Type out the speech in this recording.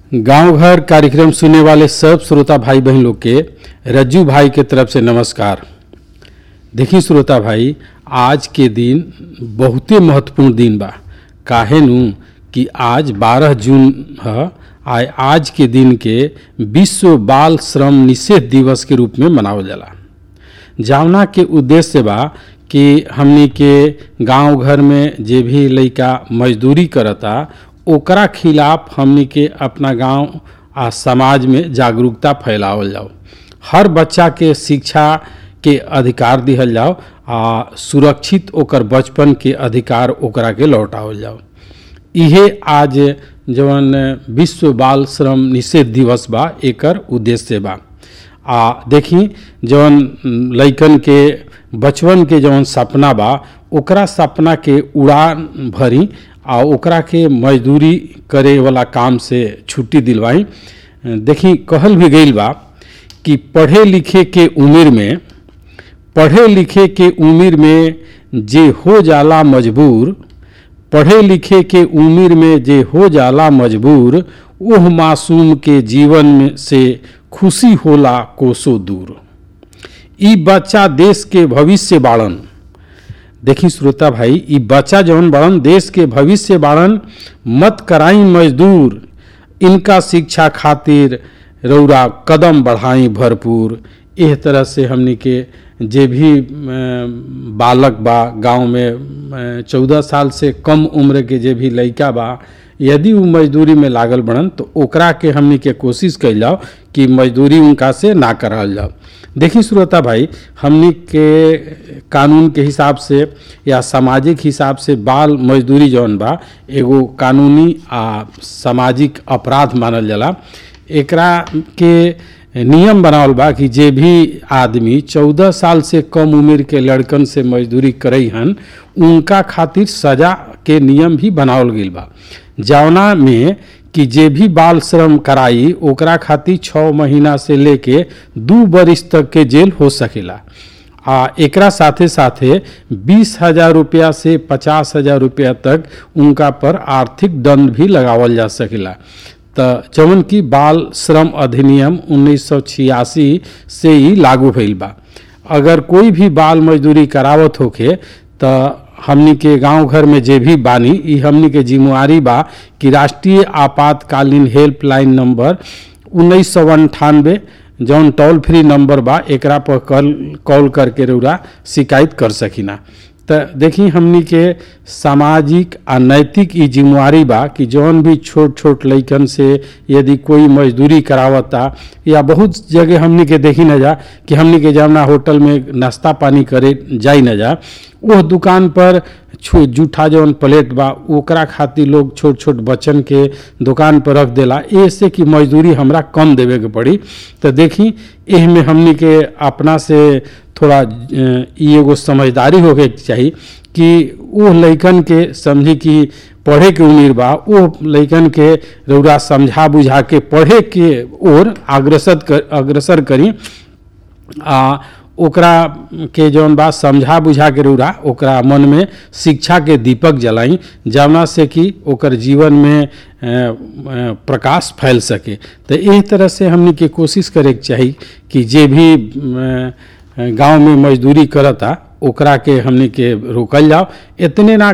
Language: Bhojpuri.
गांव घर कार्यक्रम सुनने वाले सब श्रोता भाई बहन लोग के रज्जू भाई के तरफ से नमस्कार देखिए श्रोता भाई आज के दिन बहुते महत्वपूर्ण दिन बा काहे नु कि आज 12 जून ह आय आज के दिन के विश्व बाल श्रम निषेध दिवस के रूप में मनावल जाला जावना के उद्देश्य बा कि हमनी के गांव घर में जे भी लइका मजदूरी करता ओकरा खिलाफ हमनी के अपना गांव आ समाज में जागरूकता फैलावल जाओ हर बच्चा के शिक्षा के अधिकार दिहल जाओ आ सुरक्षित ओकर बचपन के अधिकार ओकरा के लौटावल जाओ इहे आज जवन विश्व बाल श्रम निषेध दिवस बा एकर उद्देश्य बा आ देखी जवन लइकन के बचपन के जवन सपना बा ओकरा सपना के उड़ान भरी आ ओकरा के मजदूरी करे वाला काम से छुट्टी दिलवाई देखी कहल भी गईल बा कि पढ़े लिखे के उम्र में पढ़े लिखे के उम्र में जे हो जाला मजबूर पढ़े लिखे के उम्र में जे हो जाला मजबूर ओह मासूम के जीवन में से खुशी होला कोसो दूर ई बच्चा देश के भविष्य बाड़न देखी श्रोता भाई ई बच्चा जौन बाड़न देश के भविष्य बाड़न मत कराई मजदूर इनका शिक्षा खातिर रौरा कदम बढ़ाई भरपूर एह तरह से हमनी के जे भी बालक बा गांव में चौदह साल से कम उम्र के जे भी लइका बा यदि वो मजदूरी में लागल बढ़न तो ओकरा के हमनी के कोशिश कैल जाओ कि मजदूरी उनका से ना कराल जाओ देखी श्रोता भाई हमनी के कानून के हिसाब से या सामाजिक हिसाब से बाल मजदूरी जौन बा एगो कानूनी आ सामाजिक अपराध मानल जाला एकरा के नियम बनावल बा कि जे भी आदमी चौदह साल से कम उम्र के लड़कन से मजदूरी करई हन उनका खातिर सजा के नियम भी बनावल गईल बा जवना में कि जे भी बाल श्रम कराई ओकरा खातिर छः महीना से लेके दू बरिस तक के जेल हो सकेला आ एकरा साथे साथे बीस हजार रुपया से पचास हजार रुपया तक उनका पर आर्थिक दंड भी लगावल जा सकेला त जवन की बाल श्रम अधिनियम 1986 से ही लागू भइल बा अगर कोई भी बाल मजदूरी करावत होखे त हमनी के गांव घर में जे भी बानी ई हमनी के जिम्मेवारी बा कि राष्ट्रीय आपातकालीन हेल्पलाइन नंबर उन्नीस सौ अंठानवे जौन टोल फ्री नंबर बा एकरा पर कॉल कॉल करके रउरा शिकायत कर सकिना त देखी हमनी के सामाजिक आ नैतिक ई जिम्मेवारी बा कि जौन भी छोट छोट लइकन से यदि कोई मजदूरी करावता या बहुत जगह हमनी के देखी न जा कि हमनी के जमुना होटल में नाश्ता पानी करे जाई न जा वो दुकान पर जूठा जौन प्लेट बा ओकरा खातिर लोग छोट छोट बच्चन के दुकान पर रख देला ऐसे कि मजदूरी हमरा कम देवे के पड़ी तो देखी एह में हमनी के अपना से थोड़ा ई एगो समझदारी होके चाही कि वो लइकन के समझी कि पढ़े के उम्र बा वो लइकन के रौरा समझा बुझा के पढ़े के ओर अग्रसर कर अग्रसर करी आ ओकरा के जौन बात समझा बुझा के रौरा ओकरा मन में शिक्षा के दीपक जलाई जवना से कि ओकर जीवन में प्रकाश फैल सके तो एही तरह से हमनी के कोशिश करे के चाही कि जे भी गांव में मजदूरी करता ओकरा के हमनी के रोकल जाओ इतने ना